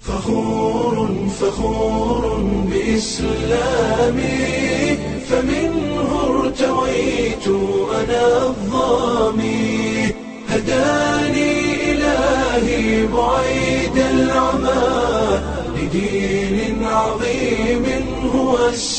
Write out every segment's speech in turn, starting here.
فخور فخور بإسلامي فمنه ارتويت أنا الظامي هداني إلهي بعيد العمى لدين عظيم هو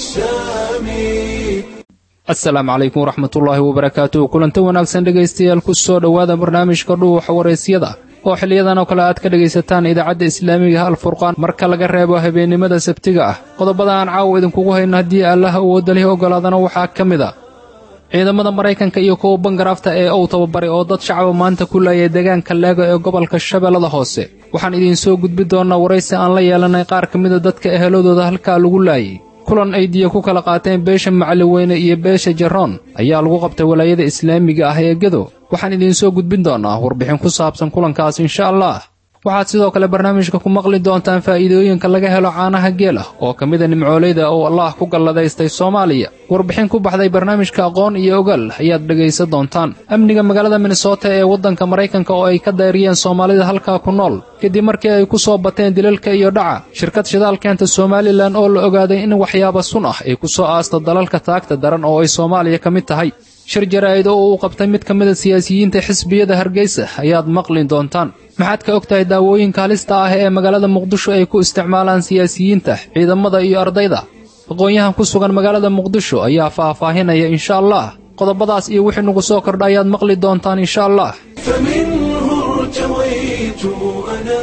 السامي asalaamu calaykum waraxmatullaahi wabarakaatuh kulanti wanaagsan dhegaystayaal ku soo dhowaada barnaamijka dhuuxa waraysyada oo xiliyadan oo kale aad ka dhegaysataan idaacadda islaamiga alfurqaan marka laga reebo habeennimada sabtiga ah qodobada aan caawa idinkugu hayno haddii allaha awoodda lihi ogolaadana waxaa ka mid a ciidamada maraykanka iyo kuwa bangaraafta ee uu tababaray oo dad shacaba maanta ku laayay deegaanka leego ee gobolka shabeellada hoose waxaan idiin soo gudbi doonnaa waraysi aan la yeelanay qaar ka mida dadka eheladooda halkaa lagu laayay kulan ay diya ku kala qaateen beesha macaliweyne iyo beesha jaroon ayaa lagu qabtay walaayada islaamiga ah ee gedo waxaan idiin soo gudbin doonnaa warbixin ku saabsan kulankaas insha allah waxaad sidoo kale barnaamijka ku maqli doontaan faa'iidooyinka laga helo caanaha geela oo ka mida nimcoolayda oo allaah ku galladaystay soomaaliya warbixin ku baxday barnaamijka aqoon iyo ogaal ayaad dhegaysan doontaan amniga magaalada minnesota ee waddanka maraykanka oo ay ka dayriyeen soomaalida halkaa ku nool kadib markii ay ku soo bateen dilalka iyo dhaca shirkad shidaal keenta somalilan oo la ogaaday in waxyaaba sun ah ay ku soo aasto dalalka taagta daran oo ay soomaaliya ka mid tahay shir jaraa'id oo uu qabtay mid ka mida siyaasiyiinta xisbiyada hargeysa ayaad maqli doontaan maxaad ka og tahay daawooyinka halista ah ee magaalada muqdisho ay ku isticmaalaan siyaasiyiinta ciidamada iyo ardayda aqoon-yahan ku sugan magaalada muqdisho ayaa faahfaahinaya insha allah qodobadaas iyo wixii nugu soo kordha ayaad maqli doontaan insha allah فمنه ارتويت أنا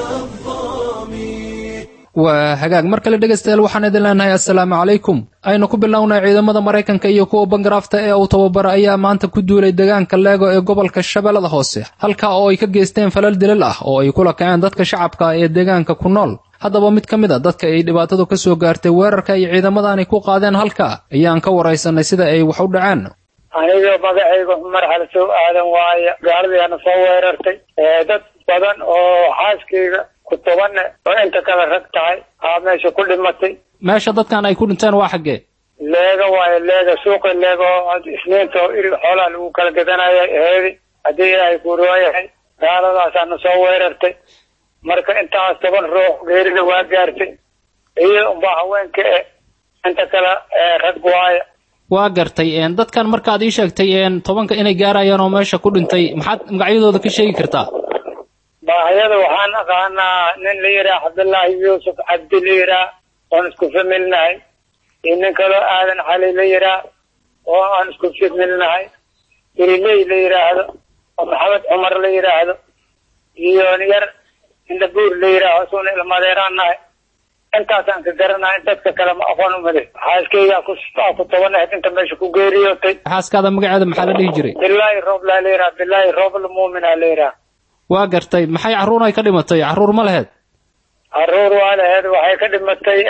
الظامي waa hagaag mar kale dhegaystayaal waxaan idin leenahay assalaamu calaykum aynu ku bilownay ciidamada maraykanka iyo kuwa bangaraafta ee uu tababara ayaa maanta ku duulay deegaanka leego ee gobolka shabeellada hoose halkaa oo ay ka geysteen falal dilal ah oo ay kula kaceen dadka shacabka ah ee deegaanka ku nool haddaba mid ka mid a dadka ay dhibaatadu ka soo gaartay weerarka ay ciidamadaani ku qaadeen halkaa ayaan ka waraysanay sida ay wax u dhaceen aniga magacayga cumar xalsow aadan waaye gaaladiiana soo weerartay dad badan oo xaaskayga ku tobanne oo inta kale rag tahay aa meesha ku dhimatay meesha dadkan ay ku dhinteen waa xaggee leega waaye leega suuqa leega oo isniinta oo irig xoolaha lagu kala gadanaya aheedi haddii ilaahay kuurooyahay gaaladaasaana soo weerartay marka intaas toban ruux geerida waa gaartay iyo unbaa haweenka e inta kale rag waaye waa gartay dadkan markaad ii sheegtay tobanka inay gaarayaan oo meesha ku dhintay maxaad magacyadooda ka sheegi kartaa baahiyada waxaan aqaanaa nin la yidhaha cabdullaahi yuusuf cabdi la yidhaha oon isku familnahay iyo nin kaloo aadan cali la yidhaha oo aan isku familnahay iriley la yidhaahdo oo maxamed cumar la yidhaahdo iyo yar indhabuur la yidhaaho isuna ilmadeeraan nahay intaasaan ka garanaa in dadka kale ma aqoon umade xaaskaygaa ku ku tobanahayd inta meesha ku geeriyootay xaaskaada magaceeda maxaa la dhihi jiray bilaahi rooblaa la yidhaha bilaahi roobl muumina la yidhaha waa gartay maxay carruur ay ka dhimatay carruur ma laheed caruur waa laheed waxay ka dhimatay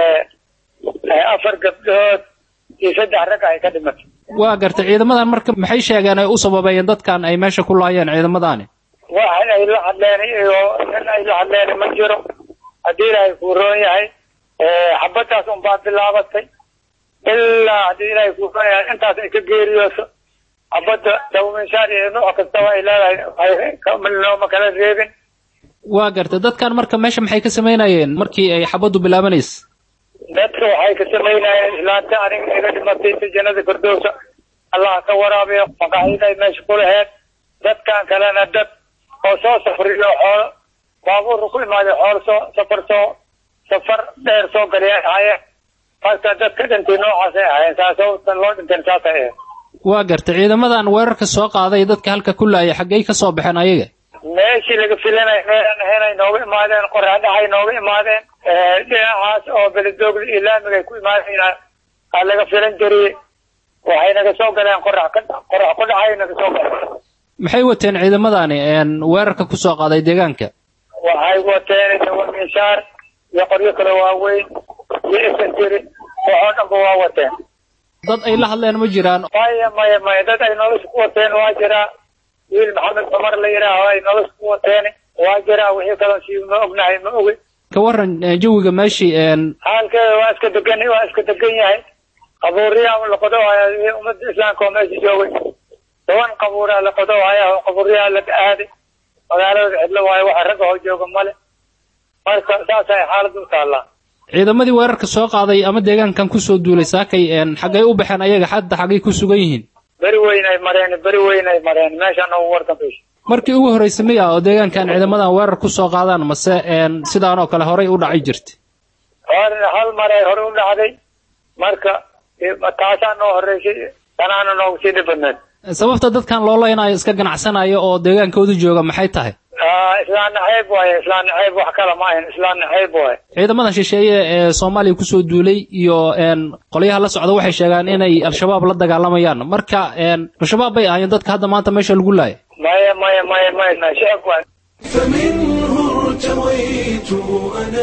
afar gabdhood iyo saddex rag ay ka dhimatay waa gartay ciidamadan marka maxay sheegeen ay u sababeeyeen dadkan ay meesha ku laayeen ciidamadaani wax ay la hadleen iyo nin ay la hadleen ma jiro haddii ilaahay kuu roon yahay xabadaas unbaa bilaabatay ilaa haddii ilaahay kuu roon yahay intaas ay ka geeriyooso xabadda dawminshaar iyo nooc kastaba ay leedahay nooma kala reebin waa gartay dadkan marka meesha maxay ka samaynayeen markii ay xabaddu bilaabanaysa dadka waxay ka samaynayeen islaanta aniga iga dhimatay si jannada firdowsa allah ka waraabiyo maqaaxiday meesha ku laheed dadkan kalena dad oo soo safriyo xoolo baabuurka ku imaaday xoolo soo safar soo safar dheer soo galiyay ahaayeen marka dadka dhintay noocaasay ahaayeen saasootan loo dhinteen saasay ahayd waa gartay ciidamadan weerarka soo qaaday dadka halka ku laayay xaggey ka soo baxeen ayaga meeshii laga filanay meelaan ahayn ay nooga imaadeen qoraadhaxay nooga imaadeen dhinacaas oo beledoogda iyo laamigay ku imaadeen aa laga filan jiriyey waxay naga soo galeen qorax ka qorax ku dhacay naga soo galeen maxay wateen ciidamadani weerarka ku soo qaaday deegaanka waxay wateen dawaminshaar iyo qoryo kale waaweyn iyo isantiri waxoo dhanba waa wateen dad ay la hadleen ma jiraan maya maya maya dad ay nolosha ku wateen waa jiraa wiil maxamed cumar la yidhaaho ay nolosha ku wateen waa jiraa wixii kaloo si ma ognahay ma ogi ka waran jawiga meeshii xaalkeeda waa iska degan waa iska degan yahay qabuuriyaa la qodohaya iyo ummadda islaamka oo meesha joogay toban qabuuraa la qodohaya oo qabuuriyaa la aaday magaalada cidlo waayo waxa ragga hoo jooga male marka saasay xaalad u taallaa ciidamadii weerarka soo qaaday ama deegaankan kusoo duulay saakay xaggay u baxeen ayaga hadda xaggay ku sugan yihiin beri weyn ay mareen beri weyn ay mareen meeshaan ugu wardanbaysa markii ugu horreysay miya oo deegaankan ciidamadan weerar ku soo qaadaan mase sidaan oo kale horay u dhacay jirta hor hal maray hore u dhacday marka taasaa noo horreysay tanaana noogu sii dhibadneed sababta dadkan loo leynayo iska ganacsanayo oo deegaankoodu jooga maxay tahay islaan naxayb waaye islaan naxayb wax kale ma ahayn islaan naxayb waaye ciidamadan shisheeye ee soomaaliya kusoo duulay iyo qolyaha la socda waxay sheegaan inay al-shabaab la dagaalamayaan marka al-shabaab bay ahaayeen dadka hadda maanta meesha lagu laaya maya maya maya maya shacab waaye فمنه ارتويت أنا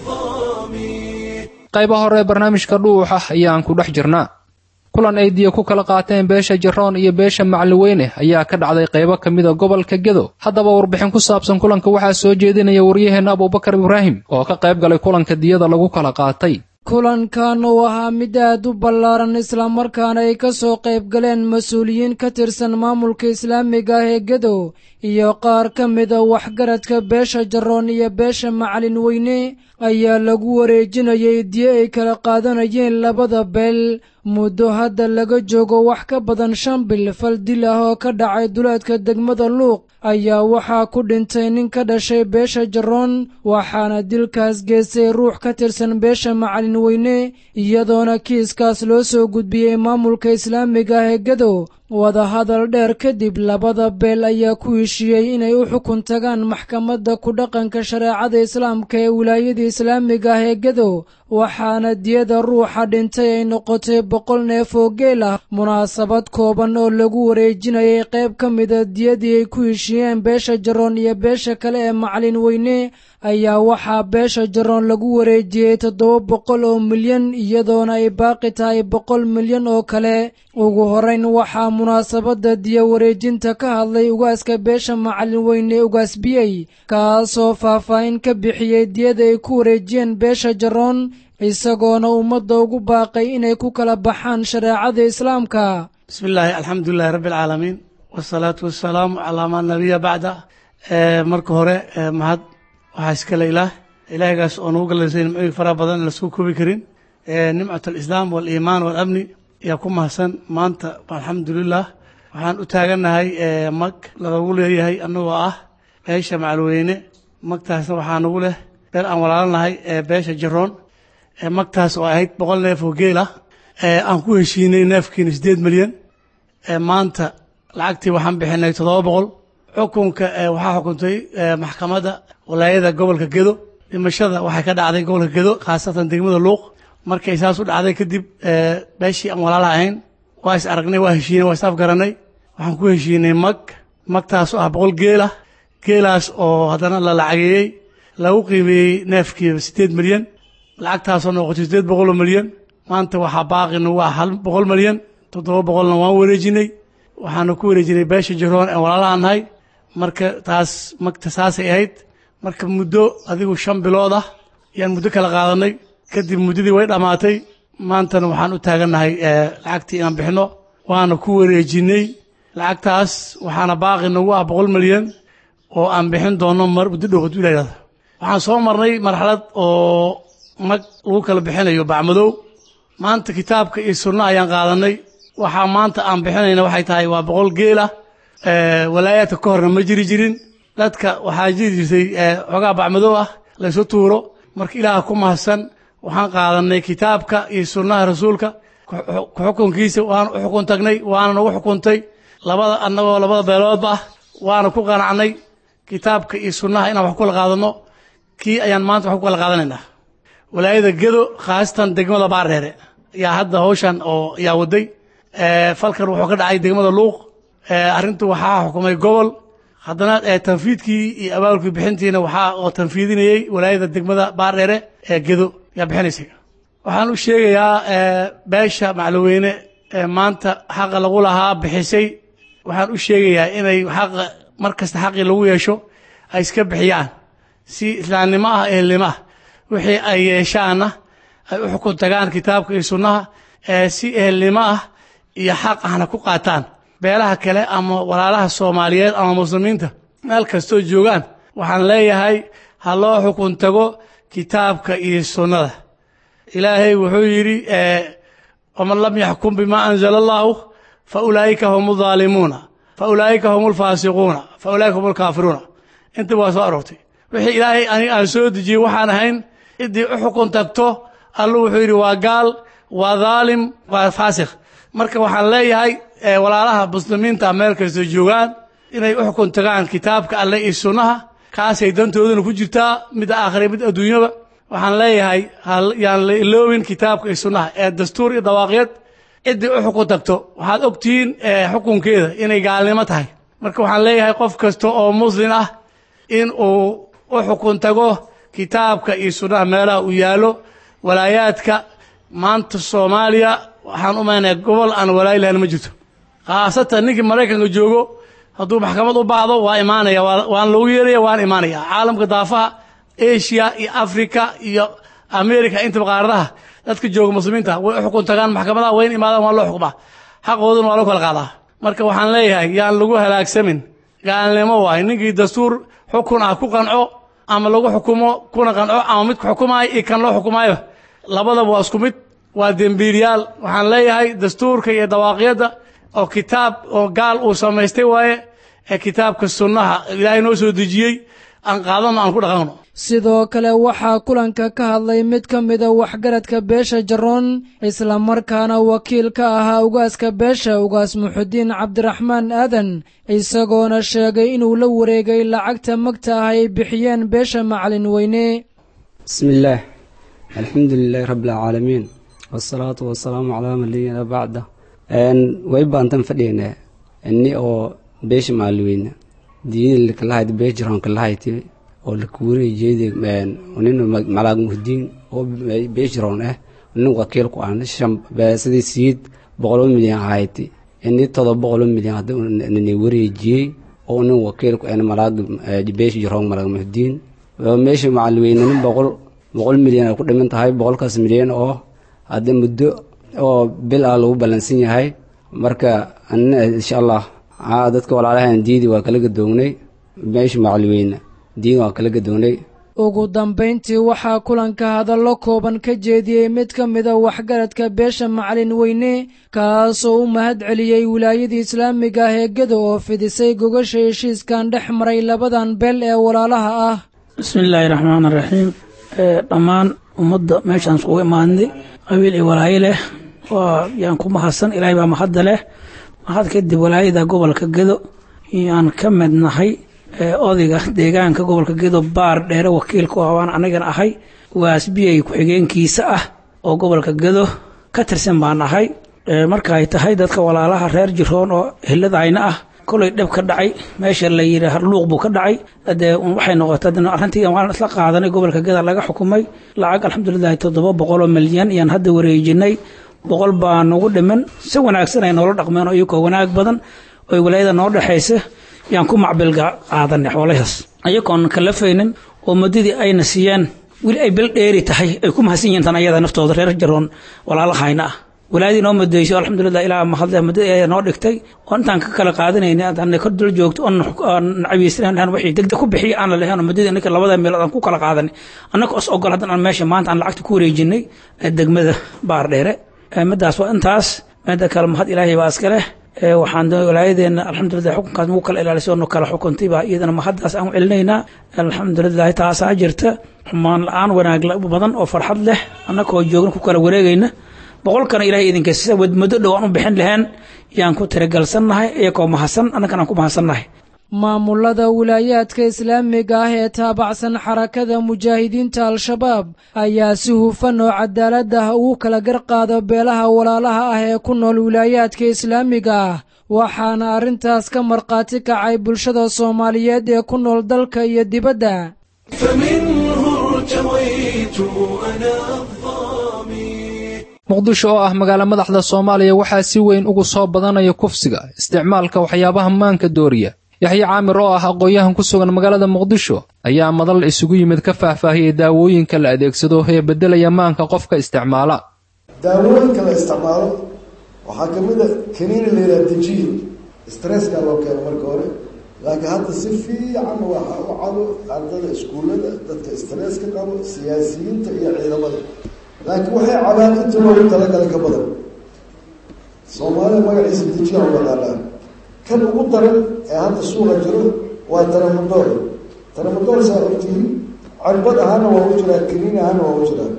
الظامي qaybaha hore ee barnaamijka dhuuxa ayaan ku dhex jirnaa kulan ay diya ku kala qaateen beesha jaroon iyo beesha macaliweyne ayaa ka dhacday qaybo ka mida gobolka gedo haddaba warbixin ku saabsan kulanka waxaa soo jeedinaya waryaheenna abubakar ibraahim oo ka qayb galay kulanka diyada lagu kala qaatay kulankan uu ahaa mid aad u ballaaran islamarkaana ay ka soo qayb galeen mas-uuliyiin ka tirsan maamulka islaamiga ah ee gedo iyo qaar ka mida waxgaradka beesha jaroon iyo beesha macalin weyne ayaa lagu wareejinayay diyo ay kala qaadanayeen labada beel muddo hadda laga joogo wax ka badan shan bil fal dil ah oo ka dhacay duleedka degmada luuq ayaa waxaa ku dhintay nin ka dhashay beesha jaroon waxaana dilkaas geystay ruux ka tirsan beesha macalin weyne iyadoona kiiskaas loo soo gudbiyey maamulka islaamiga ah ee gedo wadahadal dheer kadib labada beel ayaa ku heshiiyey inay u xukun tagaan maxkamadda ku dhaqanka shareecada islaamka ee wilaayada islaamiga ah ee gedo waxaana diyada ruuxa dhintay ay noqotay boqol neef oo geel ah munaasabad kooban oo lagu wareejinayay qayb ka mida diyadii ay ku heshiiyeen beesha jaroon iyo beesha kale ee macalin weyne ayaa waxaa beesha jaroon lagu wareejiyey toddoba boqol oo milyan iyadoona ay baaqi tahay boqol milyan oo kale ugu horeyn waxaa munaasabadda diya wareejinta ka hadlay ugaaska beesha macalin weyne ugaas biyey kaasoo faahfaahin ka bixiyey diyada ay ku wareejiyeen beesha jaroon isagoona ummadda ugu baaqay inay ku kala baxaan shareecada islaamka bismi illaahi alxamdulilahi rabbi alcaalamiin wasalaatu wasalaamu calaa maa nabiya bacda marka hore mahad waxaa iskale ilaah ilaahgaas oo nagu galaysay nimcooyin faraha badan in lasku koobi karin nimcat alislaam waaliimaan waalamni ayaa ku mahadsan maanta alxamdulilah waxaan u taagannahay mag lagagu leeyahay annagoo ah beesha macalweyne magtaasna waxaa nagu leh beer aan walaalanahay beesha jaroon magtaas oo ahayd boqol neef oo geel ah aan ku heshiinay neefkiina siddeed milyan maanta lacagtii waxaan bixinay toddoba boqol xukunka waxaa xukuntay maxkamadda walaayada gobolka gedo dhimashada waxay ka dhacday gobolka gedo khaasatan degmada luuq markay saas u dhacday kadib beeshii aan walaalaha ahayn waa is aragnay waa heshiinay waa is afgaranay waxaan ku heshiinay mag magtaas oo ah boqol geel ah geelaas oo haddana la lacageeyey lagu qiimeeyey neefkiiba siddeed milyan lacagtaasoo noqotay siddeed boqoloo milyan maanta waxaa baaqina waa hal boqol milyan toddoba boqolna waan wareejinay waxaana ku wareejinay beesha jaroon aan walaalaha nahay marka taas magta saasay ahayd marka muddo adigu shan bilood ah ayaan muddo kala qaadanay kadib muddadii way dhammaatay maantana waxaan u taagannahay lacagtii inaan bixino waana ku wareejinay lacagtaas waxaana baaqi nagu ah boqol milyan oo aan bixin doono mar muddo dhow hadduu ilaah yidhahdo waxaan soo marnay marxalad oo mag lagu kala bixinayo bacmadow maanta kitaabka iyo sunno ayaan qaadanay waxaa maanta aan bixinayna waxay tahay waa boqol geel ah walaayaadka ka horna ma jiri jirin dadka waxaa jiri jirtay xoogaa bacmadow ah laysu tuuro marka ilaaha ku mahadsan waxaan qaadanay kitaabka iyo sunnaha rasuulka xukunkiisa waan u xukun tagnay waana nagu xukuntay labada annagoo labada beeloodba ah waana ku qanacnay kitaabka iyo sunnaha inaan wax ku kala qaadano kii ayaan maanta wax ku kala qaadanaynaa walaayada gedo khaasatan degmada baardheere ayaa hadda hawshan oo ayaa waday falkan wuxuu ka dhacay degmada luuq arrintu waxaa xukumay gobol haddana tanfiidkii iyo abaalkii bixintiina waxaa oo tanfiidinayey walaayada degmada baardheere ee gedo ayaa bixinaysay waxaan u sheegayaa beesha maclaweyne maanta xaqa lagu lahaa bixisay waxaan u sheegayaa inay xaqa mar kasta xaqii lagu yeesho ay iska bixiyaan si islaamnimo ah ehelnimo ah wixii ay yeeshaanna ay u xukun tagaan kitaabka iyo sunnaha si ehelnimo ah iyo xaq ahna ku qaataan beelaha kale ama walaalaha soomaaliyeed ama muslimiinta meel kastoo joogaan waxaan leeyahay ha loo xukun tago kitaabka iyo sunnada ilaahay wuxuu yidhi waman lam yaxkum bimaa anzala allahu fa ulaa'ika hum aalimuuna fa ulaa'ika hum alfaasiquuna fa ulaa'ika hum alkaafiruuna intaba waa soo aroortay wixii ilaahay aniga aan soo dejiyey waxaan ahayn ciddii u xukun tagto allu wuxuu yidhi waa gaal waa daalim waa faasikh marka waxaan leeyahay walaalaha muslimiinta meel kasta joogaan inay u xukun tagaan kitaabka alle iyo sunnaha kaasay dantoodana ku jirtaa mid aakhire mid adduunyaba waxaan leeyahay yaan la iloobin kitaabka iyo sunnaha ee dastuur iyo dawaaqyad ciddii u xukun tagto waxaad ogtihiin xukunkeeda inay gaalnimo tahay marka waxaan leeyahay qof kasta oo muslim ah in uu u xukun tago kitaabka iyo sunnaha meelaha uu yaallo walaayaadka maanta soomaaliya waxaan u maynaya gobol aan walaayi lahayn ma jirto khaasatan ninkii maraykanka joogo hadduu maxkamad u baahdo waa imaanaya waan loogu yeeraya waan imaanaya caalamka daafaha asia iyo africa iyo america intaba qaaradaha dadka jooga muslimiinta way u xukun tagaan maxkamadaha wayna imaadaan waa loo xukmaa xaqooduna waa loo kala qaadaa marka waxaan leeyahay yaan lagu halaagsamin gaalnimo waay ninkii dastuur xukun ah ku qanco ama lagu xukumo kuna qanco ama midka xukumaayo iyo kan loo xukumaayo labadaba waa isku mid waa dembiilyaal waxaan leeyahay dastuurka iyo dawaaqyadda oo kitaab oo gaal uu samaystay waaye ee kitaabka sunnaha ilaahay noo soo dejiyey aan qaadano aan ku dhaqanno sidoo kale waxaa kulanka ka hadlay mid ka mida waxgaradka beesha jaroon islamarkaana wakiil ka ahaa ugaaska beesha ugaas muxudiin cabdiraxmaan aadan isagoona sheegay inuu la wareegay lacagta magta ah ay bixiyeen beesha macalin weyne bismillaah alxamdu lilaahi rabbilcaalamiin wasalaatu wasalaamu calaa nabiyina bacda way baantan fadhiynaa ini oo beesha macalweyne diyada lakalahayd beesha jaroon kalahayti oo lakuwariya jeedi nin malaag muhdiin oo beesharoon ah nin wakiil ku ah sidii siid boqolo milyan ahayti ini todoba boqolo milyan hadda nini wareejiyey oo nin wakiil ku ah malaag beesha jaroon malaag muhdiin meesha macalweyne nin boqol boqol milyan ay ku dhiman tahay boqolkaas milyan oo hadda muddo oo bil ah lagu ballansan yahay marka anina insha allah dadka walaalahan diidi waa kala gadoognay meesha macalweyne diin waa kala gadoonay ugu dambayntii waxaa kulanka hadallo kooban ka jeediyey mid ka mida waxgaradka beesha macalin weyne kaasoo u mahad celiyey wilaayadii islaamiga ah ee gedo oo fidisay gogasha heshiiskan dhex maray labadan beel ee walaalaha ah bismillaahi raxmaan raxiim dhammaan ummadda meeshaan iskugu imaadnay qabiil iyo walaayo leh waa yaan ku mahadsan ilaahay baa mahadda leh mahad kadib walaayada gobolka gedo yaan ka mid nahay odayga deegaanka gobolka gedo baar dheere wakiilku ah waan anagana ahay waasbiyay ku-xigeenkiisa ah oo gobolka gedo ka tirsan baan ahay marka ay tahay dadka walaalaha reer jiroon oo hiladayna ah kolay dhib ka dhacay meesha la yidhi luuq buu ka dhacay dee waxay noqotay arrintii waan isla qaadanay gobolka geda laga xukumay lacag alxamdulilahi toddoba boqoloo milyan iyaan hadda wareejinay boqol baa nagu dhiman si wanaagsan ay noola dhaqmeen oo iyagoo wanaag badan oo walaayada noo dhexaysa yaan ku macbil qaadanay xoolahaas ayagoon kalafaynin oo muddadii ayna siiyeen weli ay bil dheeri tahay ay ku mahadsan yihiin tan ayada naftooda reer jaroon walaalahayna ah walaadii noo mudeyso alxamdulilah ilaa mahadle muddadii ay noo dhigtay oo intaan ka kala qaadanayna aan kor dul joogto oon cabiysanayn wixii degdeg ku bixiya aan la lahayn oo muddadii ninka labada meelood aan ku kala qaadanay annaka os ogol haddan aan meesha maanta aan lacagta ku wareejinay degmada baar dheere middaas waa intaas midda kale mahad ilaahay baa iska leh waxaan walaayadeena alxamdulilah xukunkaas nagu kala ilaalisay oo kala xukuntay baa iyadana mahaddaas aan u celinaynaa alxamdulilah taasaa jirta xumaan la-aan wanaag badan oo farxad leh annakoo joogna ku kala wareegayna boqolkana ilahay idinka sida muddo dhow aan u bixin lahayn yaan ku tiragalsannahay iyagoo mahadsan annagana aan ku mahadsannahay maamulada wilaayaadka islaamiga ah ee taabacsan xarakada mujaahidiinta al-shabaab ayaa si hufan oo cadaalad ah ugu kala garqaado beelaha walaalaha ah ee ku nool wilaayaadka islaamiga ah waxaana arrintaas ka markhaati kacay bulshada soomaaliyeed ee ku nool dalka iyo dibadda muqdisho oo ah magaalo madaxda soomaaliya waxaa si weyn ugu soo badanaya kufsiga isticmaalka waxyaabaha maanka dooriya yaxye caamir oo ah aqoon-yahan ku sugan magaalada muqdisho ayaa madal isugu yimid ka faahfaahiyey daawooyinka la adeegsado ee beddelaya maanka qofka isticmaala daawooyinka la isticmaalo waxaa ka mid a kaniini la yidhaha dejiin stresska loo keeno marka hore laakiin hadda si fiican waxa u cado ardada iskuullada dadka stresska qabo siyaasiyiinta iyo ciidamada laakiin waxay cabaan inta loogu talagalay ka badan soomaaliya magaciisa dejiya u yaqaanaa kan ugu daran ee hadda suuqa jiro waa taramadoor taramadoor saa ogtihiin cirbad ahaana waa u jiraa kaniin ahaana waa u jiraa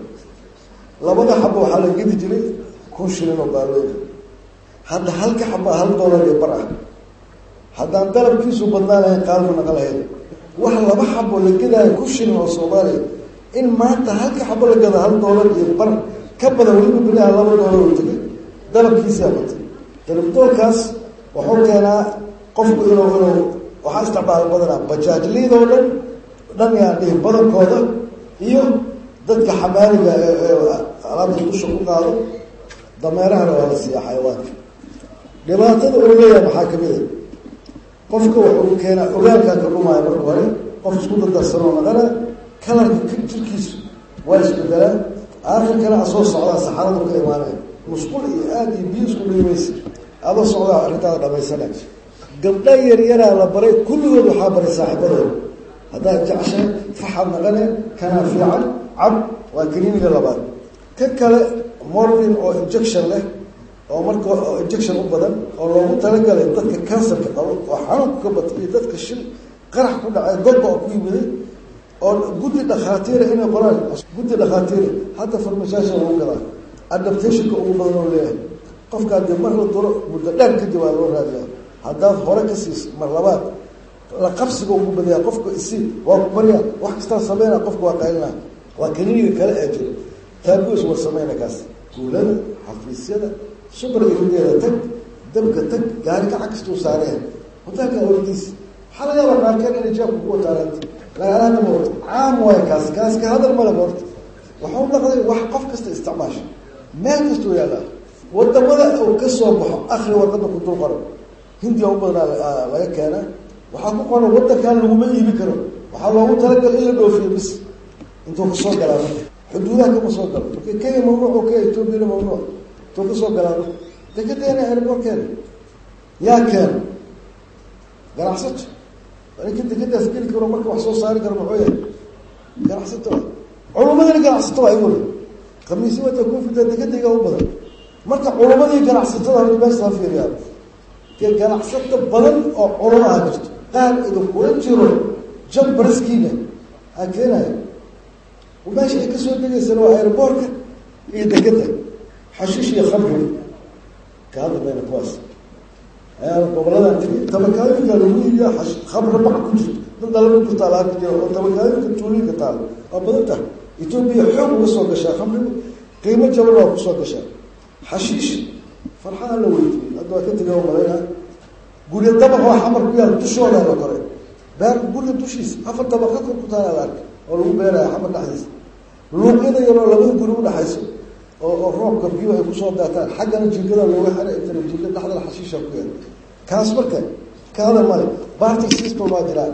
labada xaba waxaa la gedi jiray kun shilin oo baalooda hadda halka xabaa hal doolar iyo bar ah haddaan dalabkiisu badnaa lahayn qaalma naqan lahayn wax laba xabo la gedaayo kun shilin oo soomaaliya in maanta halka xabo la gada hal doolar iyo bar ka badan weliba bilaha laba doolar oo tegay dalabkiisaa batay dalabdoolkaas wuxuu keenaa qofku inuu inuu waxaa isticmaal badanaa bajaajliidoo dhan dhan yaan dhihi badankooda iyo dadka xamaaliga ee alaabta dusha ku qaado dameerahana waa la siiya xayawaanka dhibaatada uu leeyahay maxaa kamid a qofka wuxuu keenaa ogaalkaa ka dhumaayo marka hore qof isku dardarsanoo naqana kalarka jirkiisu waa isbedelaa aakhirkana asoo socdaa saxaradu ka imaanaya musqul iyo aada iyo biyo isku dhiimaysa adoo socdaa arrintaada dhamaysana gabdha yaryaraa la baray kulligood waxaa baray saaxiibadooda haddaad jeceshahay faxad naqane kanaa fiican cab waa kaniiniga labaad ka kale morlin oo injection leh oo marka oo injection u badan oo loogu talagalay dadka kansarka qabo oo xanuunku ka batay iyo dadka shil qarax ku dhacay godba oo ku yimiday oo guddi dhakhaatiira inay qoraan guddi dhakhaatiira hadda farmashaasha lagu gadaa adaptationka ugu badan oo leeyahay qofkaa dee mar la duro muddo dheer kadib waa loo raadiyaa haddaad hore ka siis mar labaad la qabsiga ugu badaya qofka isi waa ku barya wax kastaa sameyna qofka waa qaylina waa kaniiniga kale ee jiro taagoos war sameyna kaas guulada xafiisyada subar irideeda tag dabka tag gaari kaca kastuu saareen hotelka wardiis waxaa laga yaabaa qaarkeen inay jeebka ku wataaranta lagaalahana ma wato caam waayo kaas kaas ka hadal male horta waxuu naqday wax qof kasta isticmaasha meel kastuu yaallaa wadamada uu ka soo baxo akri warqada ku dul qoran hindiya u badanaa laga keena waxaa ku qoran wadankan laguma iibi karo waxaa loogu talagal in la dhoofiyo bis intuu kasoo galaa marka xuduudaha kama soo galo marka kenya mamnuuc oo kaya etoobiyana mamnuuc intuu kasoo galaa marka dekadeena airbortkeena yaa keena ganacsato ninka dekadaas geli karo marka wax soo saari karo maxuu yahay ganacsato culumadana ganacsato waa igule khamiisi wata kufita dekadayga u badan marka culumadii ganacsatada hada meesha ha fiiriyaa dee ganacsato badan oo culamaha jirto qaar idinkula jiro jab baraskiina aa keenaya meesha ay kasoo degaysana waa airboortka iyo dekeda xashiish iyo khamriga ka hadla mayna kuwaas ayaa goboladan tegi tabakaalinka lagu iibiya khamri bac ku jirto dad dalaba ku taala halka jiro oo tabakaalinka tuulinka taala waa badan tahay etoobiya xoog uga soo gashaa khamrigu qiimo jaban waa kusoo gashaa xashiish farxaa la weydiiyey hadda waa ka tega malayna guryo dabaq oo xamar ku yaal dushooda la koray beer guriga dushiisa afar dabaqa kor ku taala la arkay oo lagu beeraya xamar dhexdiisa luuqyada yaroo labada guri udhexayso oo oo roobka biyo ay kusoo daataan xaggana jinkada looga xiray intana jinka dhexdana xashiisha ku yaal kaas marka ka hadal male barty system waa jiraa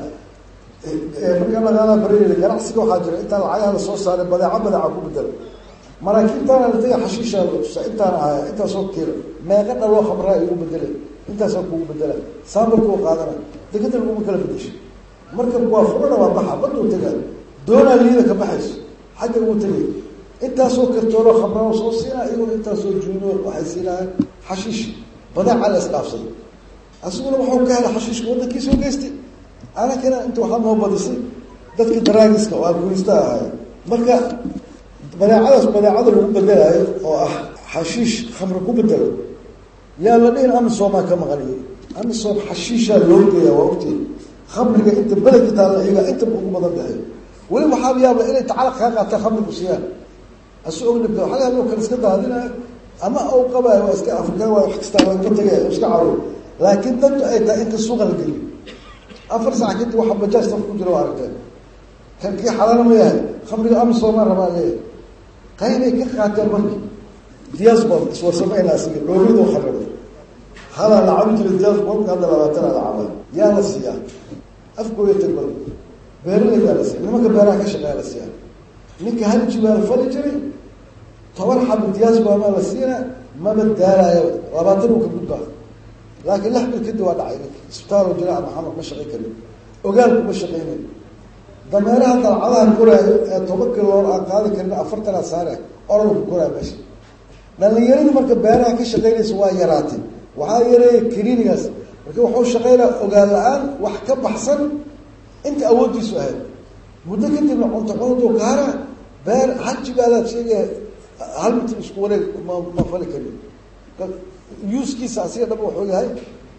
marka laqaada bareerida ganacsiga waxaa jira intaa lacagaha la soo saaray badeeco badeeca ku bedela maraakiibtaana la taga xashiisha la tusa intaana ahaya intaasoo kiilo meeqa dhaloo khamraa igu bedelay intaasoo kugu bedela saabalkuu qaadana dekada laguma kala bedeshay marka waa furana waa baxa baduu tagaa doonaa liida ka baxayso xagga ugu tegay intaasoo kartoonoo khamraa soo siinaa iyagoo intaasoo juuno waxay siinaayaan xashiish badeeca la isdhaafsaday asiguna waxuu ka helay xashiishka waddankiisoo geystay anakana inta waxaa noo badisay dadka daraagiska oo alkulista ahay marka badeecadaas badeecada lagu bedelaayo oo ah xashiish khamri ku bedelo yaa la dhihin amisomaa ka maqaniyo amisom xashiishaa loo geeyaa waa ogtay khamriga inta beledka taalla iyaga inta ugu badan baxay weli waxaa yaaba inay tacalaq kaa qaataan khamrigu siiyaan asu og dhibka waxaa laga kale iska daadinayo ama u qabaayo waa iska afrikaan waa wax kastaa waa ka tagaya iska caro laakiin dantu ay tahay inta suuqa la geliyo afar sac kadib waxa bajaaj saf ku jira waa aragteen kan kii xalaala ma yahay khamriga amisomaa rabaa leeyahay qaybay ka qaateen marki diaspor iswarsamayna asiga dhoomidoo khamriga halaa la cabi jiray diasporka hadda labaatana la cabay yaa la siiyaa afkooya tagbal beeralaydaa la siiya nimanka beeraha ka shaqeeya la siiyaa ninka hal jibaal fali jiray toban xabo diaspor maa la siina maba daalaayo labaatan uu ka gudbaa laakiin lix bil kadib waa dhacay isbitaalo jilaac maxamed ma shaqayn karin ogaalku ma shaqaynayo dameeraha dalcadaha koraayo ee toban kiloor aan qaadi karin afartanaad saare orodku koraayo meesha dhalinyaradii marka beeraha ka shaqaynaysa waa yaraatay waxaa yareeya klinigaas marka wuxuu shaqaynaa ogaal la-aan wax ka baxsan inta awooddiisu ahayd muddo kadibna cunto cunaduu kaara beer haji baalaad sheegaya hal mitir isku wareeg ma ma fali karin yuuskiisa asiga dhab wuxuu yahay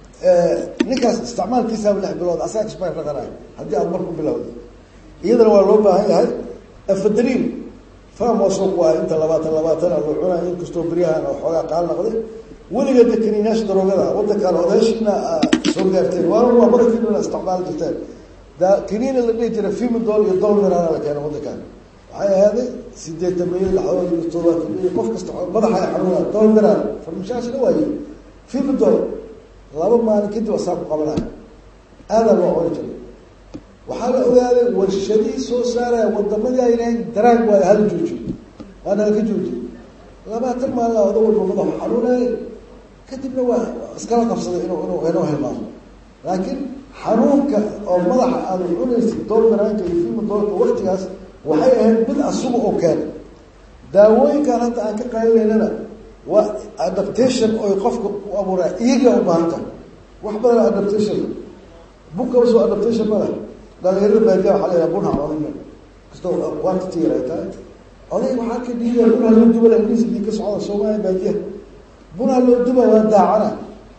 ninkaas isticmaalkiisaaba lix bilood asaga expire dhaqanayo haddii aad marku bilowda iyadana waa loo baahan yahay afadriin fam waa suuq waa inta labaatan labaatan loo cunayo inkastoo beryahan oo xoogaa qaal noqday weligeeda kaniinaasha daroogada wadankaan odaashiina soo gaarteen waana waa badankiina isticmaali jirteen da kaniina la dhihi jiray fimidol iyo dolmirana la keena wadankaan waxay ahaaday sideetan milyan laxdood iyo toddobaatan milyan qof kasta madaxa ay xanuunaa dolmiran farmashaashina waaye fimidol laba maalin kadib asaa ku qabanaya aadaa loo cuni jiray waxaa la ogaaday warshadihii soo saaraya wadamadii aynahayn daraag waayo hala joojiyo waana halka joojiyo labaatan maalina oda walba madaxu xanuunaya kadibna waa iskala qabsaday inuu inuu inuu hilmaamo laakiin xanuunka oo madaxa aada cunaysid dolmiraanka iyo fimidolka waktigaas waxay ahayd mid asuga oo keena daawooyinkan hadda aan ka qaadanaynana waa adaptation oy qofka ku abuuraa iyaga u baahan tahay wax badan adaptation bunkaba soo adaptation ma leh dhalinyarada baadiya waxaa la yidhaha bunha cunina kastoo quantity yar ay tahay oday waxaa ka dhiidaya bunha loo duba ingiriis dii ka socda soomaaliya baadiya bunha loo duba waa daacana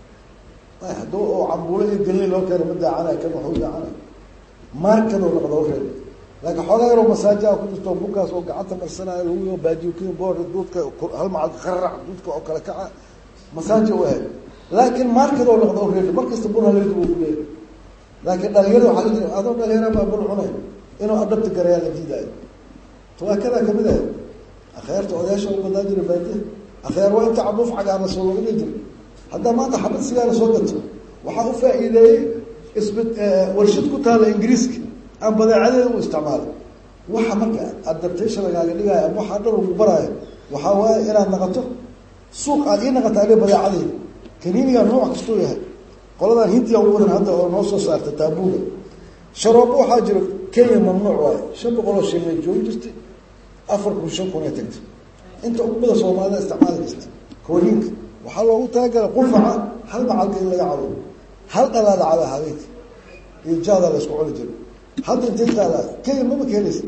hadduu oo cambuulo iyo gelni loo keena ma daacana kan waxuu daacana markadoo noqda reeb laakiin xoogaa yaroo masaajaa ku jirto bunkaas oo gacanta marsanayo lagu baadiyo kin boor duudka hal macal qararac duudka oo kale kaca masaaja u ahayd laakiin markadoo noqda reeb markasta bunha loo duba kuleeyahay laakiin dhalinyarada waxaa la jira adoo dhalinyara baa bun cunay inuu adhabta garayaa la diidaayo tawaakadaa kamid ahayd akheerta odayaasha u badnaa jira baadiya akheer waa inta cabuuf cagaarna soo laga dhihi jira haddaa maanta xabad sigaara soo gato waxaa u faa-iideeyey isbi warshad ku taalla ingiriiska aan badeecadeeda u isticmaalay waxa marka adaptation lagaaga dhigaayo ama waxaa dhan ugu baraayo waxaa waaye inaad naqato suuq aad ii naqata ale badeecadeeda kaniinigaa nooc kastuu yahay qoladan hindiya ugu badan hadda oo noo soo saarta taabuuga sharoobo waxaa jiro kenya mamnuuc waayo shan boqoloo shil bay joogi jirtay afar kun shan kun ay tagtay inta ugu badan soomaalida isticmaali jirta kooriinka waxaa loogu talagala qufaca hal macalka in laga cabo hal dhalaala caba habeenka iyo jaada la isku cuni jiro hadda intay taalaa kenya mama keenaysa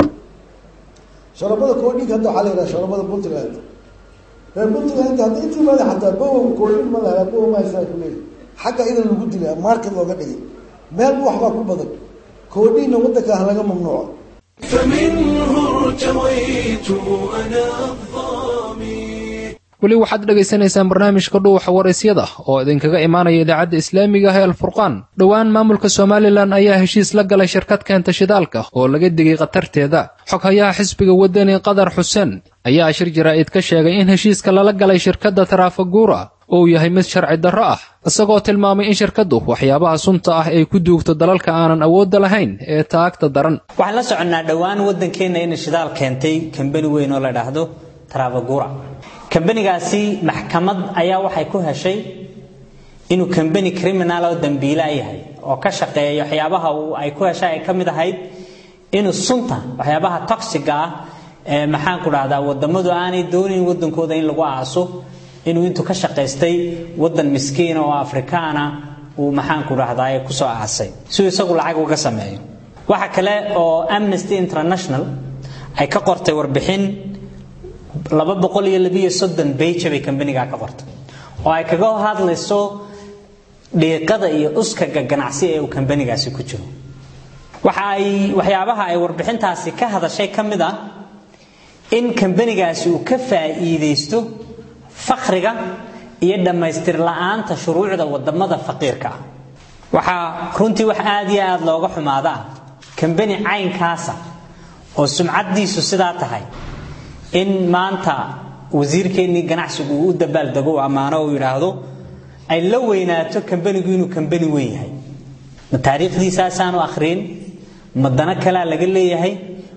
sharabada koodhinka hadda waxaa la yidhaha sharabada puntland reer puntland hadda intii maada xataa bow koodhin ma lahaa bow ma haysaa kuleeyahy xagga idan lagu dilay market looga dhigay meel bu waxbaa ku badan koodhiina waddanka ah laga mamnuuco فمنه ارتويت أنا الظامي weli waxaad dhegaysanaysaan barnaamijka dhuuxa waraysyada oo idinkaga imaanaya idaacadda islaamiga ah ee alfurqaan dhowaan maamulka somalilan ayaa heshiis la galay shirkad keenta shidaalka oo laga digay khatarteeda xoghayaha xisbiga wadani qadar xuseen ayaa shir jaraa'id ka sheegay in heshiiska lala galay shirkadda taraafaguura uu yahay mid sharci darro ah isagoo tilmaamay in shirkaddu waxyaabaha sunta ah ay ku duugto dalalka aanan awoodda lahayn ee taagta daran waxaan la soconnaa dhowaan waddankeenna inay shidaal keentay kambani weyn oo la dhaahdo tarafagura kambanigaasi maxkamad ayaa waxay ku heshay inuu kambani criminal oo dambiila yahay oo ka shaqeeya waxyaabaha uu ay ku heshay ay ka mid ahayd inuu sunta waxyaabaha toxiga ah ee maxaan ku dhahdaa wadamadu aanay doonayn wadankooda in lagu aaso inuu intuu ka shaqaystay wadan miskiina oo afrikaana uu maxaan ku dhahdaa kusoo aasay siuu isagu lacag uga sameeyo waxa kale oo amnesty international ay ka qortay warbixin laba boqol iyo labiyo soddon beja bay kambanigaa ka qortay oo ay kaga hadlayso dhiiqada iyo uskaga ganacsi ee uu kambanigaasi ku jiro waxa ay waxyaabaha ay warbixintaasi ka hadashay ka mid ah in kambanigaasi uu ka faa'iidaysto fakriga iyo dhammaystir la'aanta shuruucda wadamada faqiirka ah waxaa runtii wax aad iyo aad looga xumaada ah kambani caynkaasa oo sumcaddiisu sidaa tahay in maanta wasiirkeennii ganacsigu uu u dabaaldego u ammaano uu yidhaahdo ay la weynaato kambanigu inuu kambani weyn yahay ma taariikhdiisaasaanu akhriin ma dano kalea laga leeyahay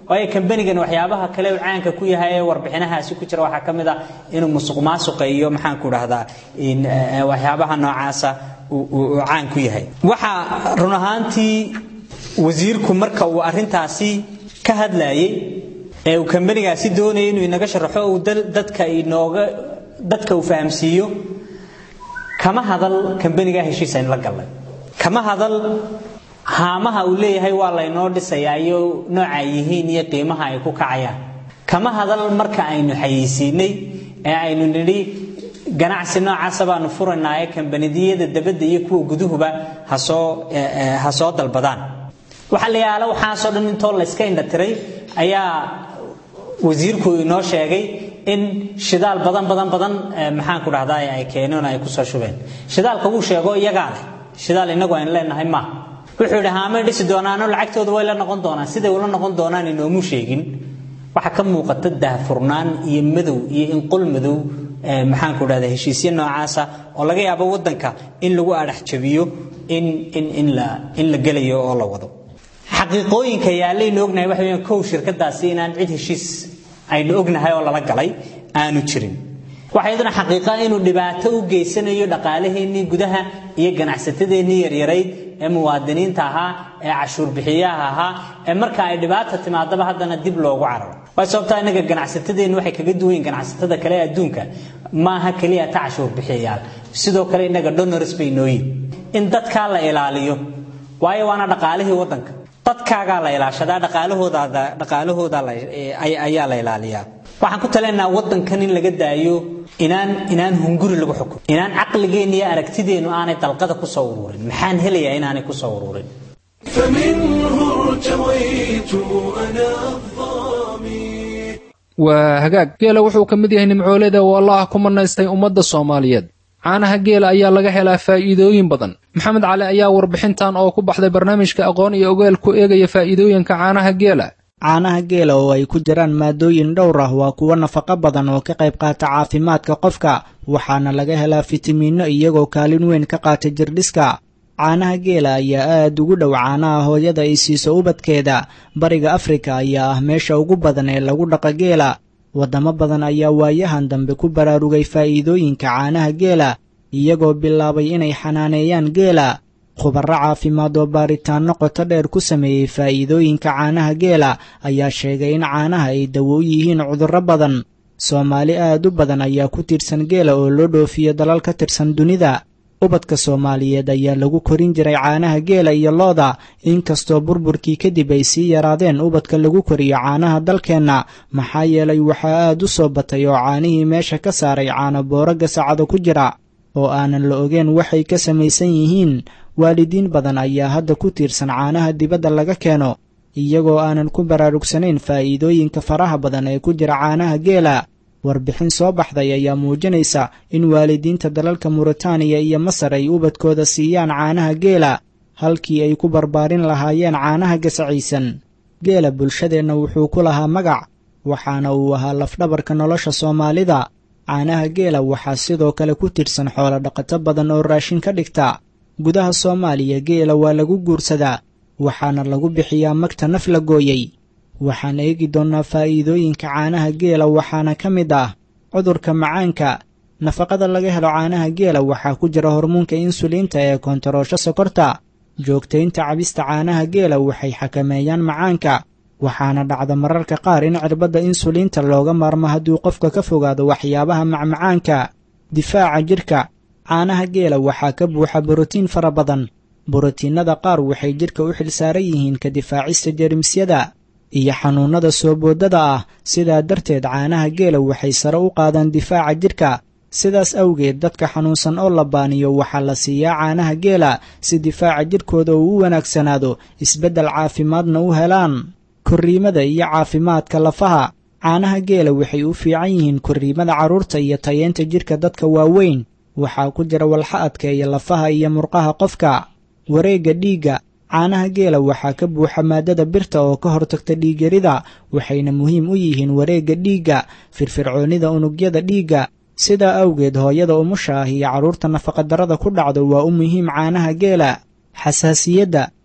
waayo kambanigan waxyaabaha kale uu caanka ku yahay ee warbixinahaasi ku jira waxaa ka mid ah inuu musuq maasuqa iyo maxaan ku dhahdaa waxyaabaha noocaasa uu caan ku yahay waxaa run ahaantii wasiirku marka uu arintaasi ka hadlayay ee uu kambanigaasi doonaya inuu inaga sharaxo uu dadka inooga dadka uu fahamsiiyo kama hadal kambanigaa heshiis aynu la gallay kama hadal haamaha uu leeyahay waa laynoo dhisayaa iyo nooca ay yihiin iyo qiimaha ay ku kacayaan kama hadal marka aynu xayeysiinay ee aynu nidhi ganacsi noocaasa baanu furaynaa ee kambanidiyada dabadda iyo kuwa guduhuba hasoo ha soo dalbadaan waxaa la yaala waxaasoo dhan intoo layska indhatiray ayaa wasiirku inoo sheegay in shidaal badan badan badan maxaan ku dhahdaa ay keeneen ay kusoo shubeen shidaalka wuu sheego iyagaa leh shidaal inagu aynu leenahay maaha wuxuu yidhi haamay dhisi doonaano lacagtooda way la noqon doonaan siday ula noqon doonaan inoomu sheegin waxaa ka muuqata daahfurnaan iyo madow iyo inqul madow maxaan ku dhahdaa heshiisyo noocaasa oo laga yaabo wadanka in lagu adhax jabiyo in in in la in la gelayo oo la wado xaqiiqooyinka yaallaynu ognahay waxa weeyaan kow shirkadaasi inaan cid heshiis aynu ognahay oo lala galay aanu jirin waxaa iyaduna xaqiiqa inuu dhibaato u geysanayo dhaqaalaheennii gudaha iyo ganacsatadeennii yaryarayd ee muwaadiniinta ahaa ee cashuur bixiyaha ahaa ee marka ay dhibaata timaadaba haddana dib loogu cararo waa sababtaa innaga ganacsatadeennu waxay kaga duwan yihin ganacsatada kale ee adduunka maaha keliya ta cashuur bixiyayaal sidoo kale innaga donors bay nooyin in dadkaa la ilaaliyo waayo waana dhaqaalihii waddanka dadkaagaa la ilaashadaa dhaqaalahoodaada dhaqaalahooda ayaa la ilaaliyaa waxaan ku talinaynaa waddankan in laga daayo inaan inaan hunguri lagu xukumo inaan caqligeenna iyo aragtideennu aanay dalqada ku soo ururin maxaan helayaa inaanay ku soo ururin فمنه ارتويت أنا الظامي waa hagaag geela wuxuu ka mid yahay nimcooleda oo allah ku manaystay ummadda soomaaliyeed caanaha geela ayaa laga helaa faa'iidooyin badan maxamed cali ayaa warbixintan oo ku baxday barnaamijka aqoon iyo ogaal ku eegaya faa'iidooyinka caanaha geela caanaha geela oo ay ku jiraan maadooyin dhowr ah waa kuwo nafaqo badan oo ka qayb qaata caafimaadka qofka waxaana laga helaa fitamiinno iyagoo kaalin weyn ka qaata jirdhiska caanaha geela ayaa aad ugu dhow caanaha hooyada ay siiso ubadkeeda bariga afrika ayaa ah meesha ugu badan ee lagu dhaqa geela waddamo badan ayaa waayahan dambe ku baraarugay faa'iidooyinka caanaha geela iyagoo bilaabay inay xanaaneeyaan geela khubarro caafimaad oo baaritaanno qoto dheer ku sameeyey faa'iidooyinka caanaha geela ayaa sheegay in caanaha ay dawo u yihiin cudurro badan soomaali aad u badan ayaa ku tiirsan geela oo loo dhoofiyo dalal ka tirsan dunida ubadka soomaaliyeed ayaa lagu korin jiray caanaha geela iyo looda inkastoo burburkii kadib ay sii yaraadeen ubadka lagu koriyo caanaha dalkeenna maxaa yeelay waxaa aad u soo batay oo caanihii meesha ka saaray caano booro gasacado ku jira oo aanan la ogeen waxay ka samaysan yihiin waalidiin badan ayaa hadda ku tiirsan caanaha dibadda laga keeno iyagoo aanan ku baraarugsanayn faa'iidooyinka faraha badan ee ku jira caanaha geela warbixin soo baxday ayaa muujinaysa in waalidiinta dalalka muritaaniya iyo masar ay ubadkooda siiyaan caanaha geela halkii ay ku barbaarin lahaayeen caanaha gasacaysan geela bulshadeenna wuxuu ku lahaa magac waxaana uu ahaa lafdhabarka nolosha soomaalida caanaha geela waxaa sidoo kale ku tirsan xoolo dhaqato badan oo raashin ka dhigta gudaha soomaaliya geela waa lagu guursadaa waxaana lagu bixiyaa magta naf la gooyey waxaan eegi doonnaa faa'iidooyinka caanaha geela waxaana ka mid ah cudurka macaanka nafaqada laga helo caanaha geela waxaa ku jira hormuunka insuliinta ee kontaroosho sokorta joogtaynta cabista caanaha geela waxay xakameeyaan macaanka waxaana dhacda mararka qaar in cirbadda insuliinta looga maarmo hadduu qofka ka fogaado waxyaabaha macmacaanka difaaca jidhka caanaha geela waxaa ka buuxa borotiin fara badan borotiinnada qaar waxay jidhka u xilsaaran yihiin ka difaacista jeermisyada iyo xanuunnada soo boodada ah sidaa darteed caanaha geela waxay sare u qaadaan difaaca jidhka sidaas awgeed dadka xanuunsan oo la baaniyo waxaa la siiyaa caanaha geela si difaaca jidhkooda uu u wanaagsanaado isbeddel caafimaadna u helaan korriimada iyo caafimaadka lafaha caanaha geela waxay u fiican yihiin korriimada carruurta iyo tayeenta jidhka dadka waaweyn waxaa ku jira walxa adkeeya lafaha iyo murqaha qofka wareegga dhiigga caanaha geela waxaa ka buuxa maaddada birta oo ka hortagta dhiigyarida waxayna muhiim u yihiin wareegga dhiigga firfircoonnida unugyada dhiigga sidaa awgeed hooyada umusha ah iyo carruurta nafaqadarrada ku dhacdo waa u muhiim caanaha geela xasaasiyadda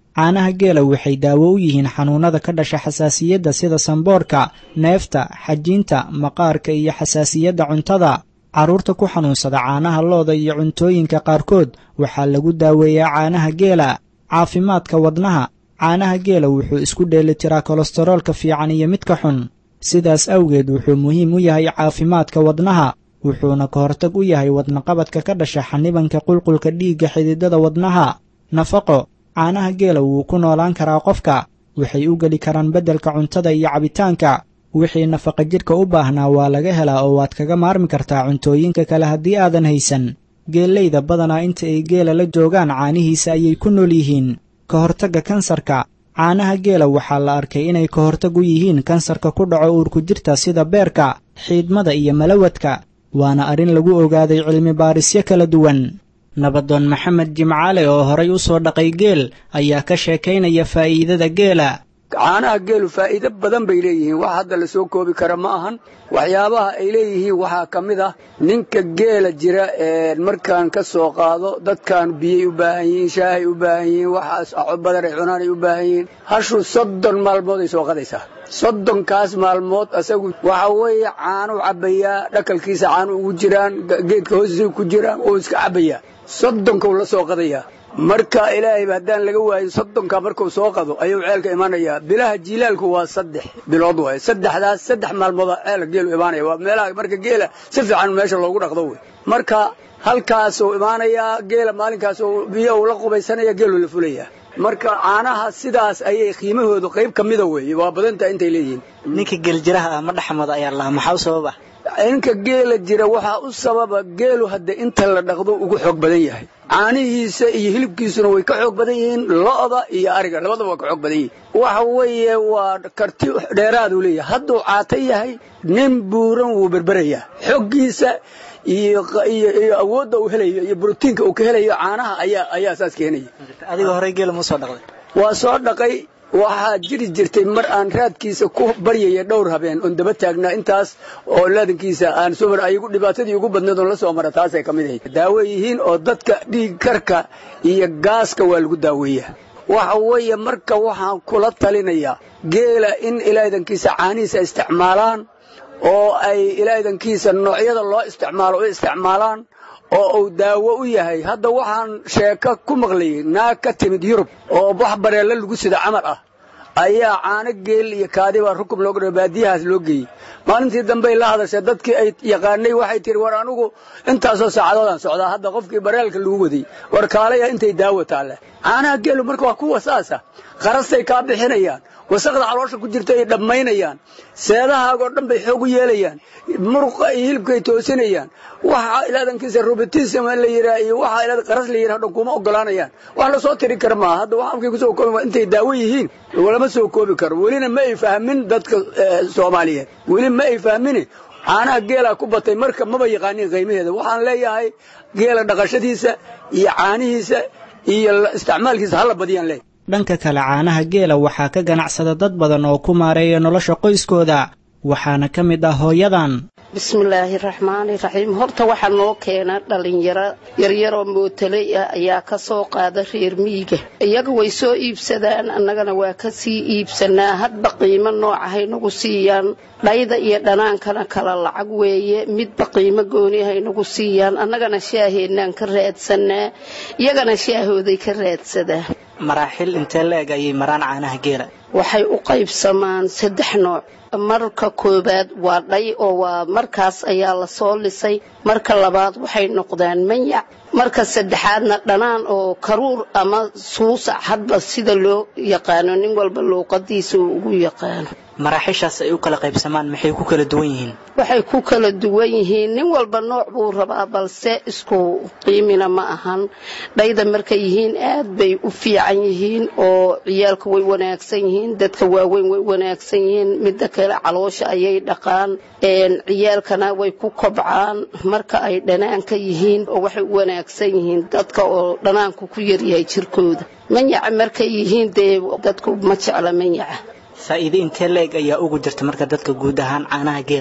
caanaha geela waxay daawo u yihiin xanuunada ka dhasha xasaasiyadda sida sanboorka neefta xajiinta maqaarka iyo xasaasiyadda cuntada carruurta ku xanuunsada caanaha looda iyo cuntooyinka qaarkood waxaa lagu daaweeyaa caanaha geela caafimaadka wadnaha caanaha geela wuxuu isku dheelitiraa kolestaroolka fiican iyo midka xun sidaas awgeed wuxuu muhiim u yahay caafimaadka wadnaha wuxuuna ka hortag u yahay wadnaqabadka ka dhasha xanibanka qulqulka dhiigga xididada wadnaha nafaqo caanaha geela wuu ku noolaan karaa qofka waxay u geli karaan beddelka cuntada iyo cabitaanka wixii nafaqa jidhka u baahnaa waa laga helaa oo waad kaga maarmi kartaa cuntooyinka kale haddii aadan haysan geellayda badanaa inta ay geela la joogaan caanihiisa ayay ku nool yihiin ka hortagga kansarka caanaha geela waxaa la arkay inay ka hortag u yihiin kansarka ku dhaco uurku jirta sida beerka xiidmada iyo malawadka waana arrin lagu ogaaday cilmi baarisyo kala duwan nabadoon maxamed jimcaale oo horay u soo dhaqay geel ayaa ka sheekaynaya faa'iidada geela caanaha geelu faa'iido badan bay leeyihiin wax hadda la soo koobi kara ma ahan waxyaabaha ay leeyihiin waxaa ka mid ah ninka geela jira ee markaan ka soo qaado dadkan biyay u baahan yihiin shaahay u baahan yihiin waxaas badan ay cunaan ay u baahan yihiin hashu soddon maalmood ay soo qadaysaa soddonkaas maalmood asagu waxa weeye caanu cabbayaa dhakalkiisa caanu ugu jiraan geedka hoostiisa ku jiraan oo iska cabbayaa soddonkau la soo qadayaa marka ilaahayba haddaan laga waayin soddonka markuu soo qado ayuu ceelka imaanayaa bilaha jiilaalku waa saddex bilood waay saddexdaas saddex maalmood ceelka geelu imaanaya waa meelaha marka geela si fiican meesha loogu dhaqdo wey marka halkaasuu imaanayaa geela maalinkaasuu biyo uu la qubaysanaya geelu la fulaya marka caanaha sidaas ayay qiimahoodu qayb ka mida weeye waa badantaa intay leeyihiin ninka geeljiraha ah ma dhexmado ayaa lahaa maxaa u sababa ninka geela jira waxaa u sababa geelu hadda inta la dhaqdo ugu xoog badan yahay caanihiisa iyo hilibkiisuna way ka xoog badan yihiin lo'da iyo ariga labadaba waa ka xoog badan yihiin waxa weeye waa karti dheeraaduu leeyahay hadduu caato yahay nin buuran wuu berberayaa xoggiisa iyo iyo awoodda uu helayo iyo brotiinka uu ka helayo caanaha ayaa ayaa saas keenaya adiga horey geela ma soo dhaqday waa soo dhaqay waxaa jiri jirtay mar aan raadkiisa ku baryaya dhowr habeen oon daba taagnaa intaas oo laadankiisa aan soo mar ayagu dhibaatadii ugu badneed oon la soo mara taasay ka mid ahayd daawo yihiin oo dadka dhiig karka iyo gaaska waa lagu daaweeyaa waxa weeye marka waxaan kula talinayaa geela in ilaadankiisa caanihiisa isticmaalaan oo ay ilaadankiisa noocyada loo isticmaalo u isticmaalaan oo uu daawo u yahay hadda waxaan sheeko ku maqlayay naag ka timid yurub oo wax bareella lagu sida camal ah ayaa caano geel iyo kaadibaa rukub looga dha baadiyahaas loo geeyey maalintii dambey la hadashay dadkii ay yaqaanay waxay tihi war anugu intaasoo saacadoodaan socdaa hadda qofkii bareelka lagu waday war kaalaya intay daawo taalle caanaha geelu marka waa kuwa saasa qarastay kaa bixinayaan wasaqda caloosha ku jirta ay dhammaynayaan seedahaagoo dhan bay xoog u yeelayaan muruqa iyo hilibkaay toosinayaan waxa ilaadankiisa robotism la yidhaa iyo waxa ilaad qaras la yidhaa dhan kuma ogolaanayaan wax la soo tiri kara maaha hadda waxa afkay kusoo koobi intay daawo yihiin lama soo koobi karo welina ma ay fahmin dadka soomaaliyeed weli ma ay fahmini caanaha geelaa ku batay marka maba yaqaanin qiimaheeda waxaan leeyahay geela dhaqashadiisa iyo caanihiisa iyo isticmaalkiisa hala badiyaan leeyahay dhanka kale caanaha geela waxaa ka ganacsada dad badan oo ku maareeya nolosha qoyskooda waxaana ka mid ah hooyadan bismillaahi raxmaani raxiim horta waxaa noo keena dhallinyaro yaryaroo mootaley ah ayaa ka soo qaada reer miyiga iyaga way soo iibsadaan annagana waa ka sii iibsanaa hadba qiimo noocahay nagu siiyaan dhayda iyo dhanaankana kala lacag weeye midba qiimo goonihay nagu siiyaan annagana shaaheennaan ka raadsanaa iyagana shaahooday ka raadsadaan maraaxil intee la eg ayay maraan caanaha geela waxay u qaybsamaan saddex nooc marka koowaad waa dhay oo waa markaas ayaa la soo lisay marka labaad waxay noqdaan manyac marka saddexaadna dhanaan oo karuur ama suusac hadba sida loo yaqaano nin walba luuqadiisa uu ugu yaqaano maraaxishaas ay u kala qaybsamaan maxay ku kala duwan yihiin waxay ku kala duwan yihiin nin walba nooc buu rabaa balse isku qiimina ma ahan dhayda markay yihiin aad bay u fiican yihiin oo ciyaalka way wanaagsan yihiin dadka waaweyn way wanaagsan yihiin midda kale caloosha ayay dhaqaan ciyaalkana way ku kobcaan marka ay dhanaanka yihiin oo waxay u wanaagsan yihiin dadka oo dhanaanku ku yaryahay jirkooda manyaca markay yihiin dee dadku ma jecla manyaca faa'iide intee leeg ayaa ugu jirta marka dadka guud ahaan caanaha geela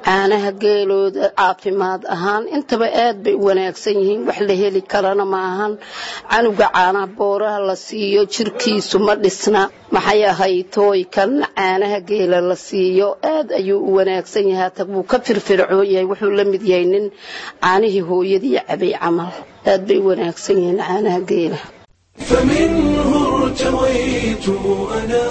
caanaha geelooda caafimaad ahaan intaba aad bay u wanaagsan yihiin wax la heli karana ma ahan canuga caanaha booraha la siiyo jirkiisu ma dhisna maxay ahayd tooykan caanaha geela la siiyo aad ayuu u wanaagsan yahay hata wuu ka firfircoon yahay wuxuu la mid yahay nin caanihii hooyadii cabay camal aad bay u wanaagsan yihiin caanaha geela فمنه ارتويت أنا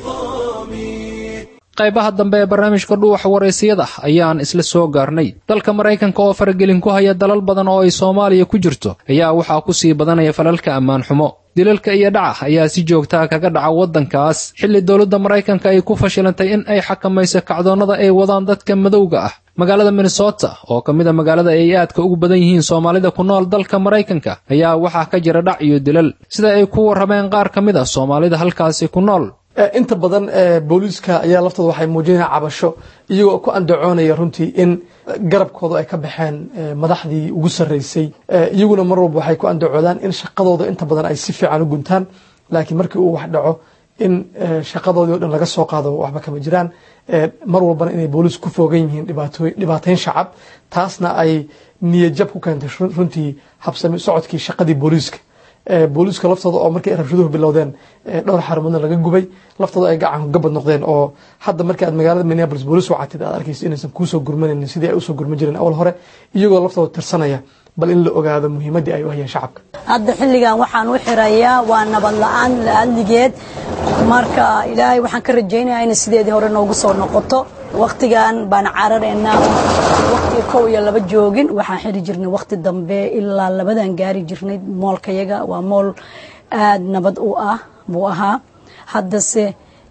الظامي qaybaha dambe ee barnaamijka dhuuxa waraysiyada ayaan isla soo gaarnay dalka maraykanka oo faragelin ku haya dalal badan oo ay soomaaliya ku jirto ayaa waxaa ku sii badanaya falalka ammaan xumo dilalka iyo dhaca ayaa si joogtaa kaga dhaca waddankaas xilli dowladda maraykanka ay ku fashilantay in ay xakamayso kacdoonnada ay wadaan dadka madowga ah magaalada minnesota oo ka mid a magaalada ay aadka ugu badan yihiin soomaalida ku nool dalka maraykanka ayaa waxaa ka jira dhac iyo dilal sida ay ku warrameen qaar ka mid a soomaalida halkaasi ku nool inta badan booliiska ayaa laftooda waxay muujinaya cabasho iyagoo ku andacoonaya runtii in garabkooda ay ka baxeen madaxdii ugu sarreysay iyaguna mar walba waxay ku andacoodaan in shaqadooda inta badan ay si fiican u guntaan laakiin markii uu wax dhaco in shaqadoodii o dhan laga soo qaado waxba kama jiraan mar walbana inay booliis ku foogan yihiin dhibaateyn shacab taasna ay niyadjab ku keentay runtii habsami socodkii shaqadii booliiska booliiska laftooda oo markii ay rabshaduhu bilowdeen dhowr xarumoodna laga gubay laftooda ay gacan gabad noqdeen oo hadda markii aad magaalada minneapolis booliis wacatid aad arkaysa inaysan kuusoo gurmanaynin sidii ay usoo gurman jireen awal hore iyagoo laftooda tirsanaya bal in la ogaado muhiimaddii ay u hayeen shacabka hadda xilligan waxaan u xirayaa waa nabad la-aan la-adligeed marka ilaahay waxaan ka rajaynayaa inay sideedii hore noogu soo noqoto waktigan baan cararaynaa waktiga kow iyo laba joogin waxaan xiri jirnay wakti dambe ilaa labadan gaari jirnay moolkayaga waa mool aada nabad u ah buu ahaa haddase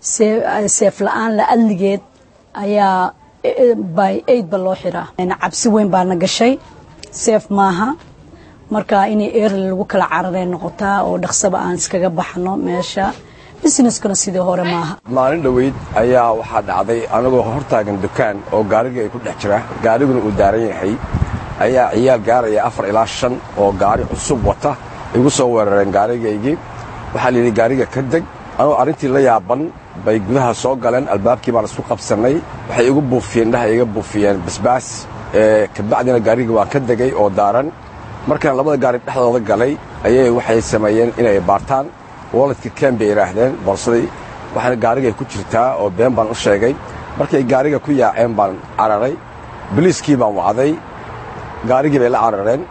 seef la-aan la adligeed ayaa by aid ba loo xiraa cabsi weyn baana gashay seef maaha marka inay eerli lagu kala cararay noqotaa oo dhaqsaba aan iskaga baxno meesha busineskuna sidii hore maaha maalin dhoweyd ayaa waxaa dhacday anagoo hortaagan dukaan oo gaarigii ay ku dhex jira gaariguna uu daaran yahay ayaa ciyaal gaaraya afar ilaa shan oo gaari cusub wata igu soo weerareen gaarigaygii waxaa layidhi gaariga ka deg anoo arrintii la yaaban bay gudaha soo galeen albaabkii baan isku qabsannay waxay igu buufiyeen indhaha iga buufiyeen basbaas kabacdina gaarigii waan ka degay oo daaran markaan labada gaari dhexdooda galay ayay waxay sameeyeen inay baartaan waladka ken bay idhaahdeen boorsadii waxaana gaarigay ku jirtaa oo been baan u sheegay markay gaariga ku yaaceen baan cararay biliiskii baan wacday gaarigii bay la carareen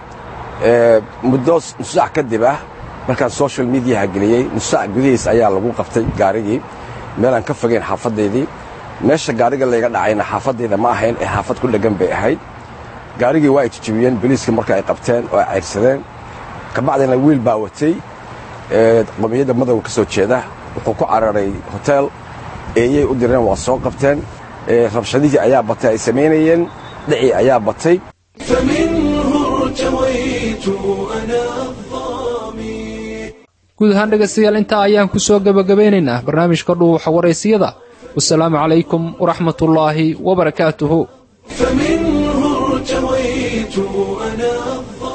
muddo nusac kadib ah markaan social mediaha geliyey nusac gudihiis ayaa lagu qabtay gaarigii meelaan ka fogeyn xaafaddaydii meesha gaariga layga dhacayna xaafaddayda ma ahayn ee xaafad ku dheggan bay ahayd gaarigii waa ay jijibiyeen biliiskii marka ay qabteen oo ay cayrsadeen kabacdina wiil baa watay qomiyadda madowga ka soo jeeda wuxuu ku cararay hotel eeyay u direen waa soo qabteen rabshadihii ayaa batay ay samaynayeen dhicii ayaa batay guud ahaan dhegaystayaal intaa ayaan ku soo gebagabaynaynaa barnaamijka dhuuxa waraysiyada wasalaamu calaykum waraxmatullaahi wabarakaatuhu فمنه ارتويت أنا الظالم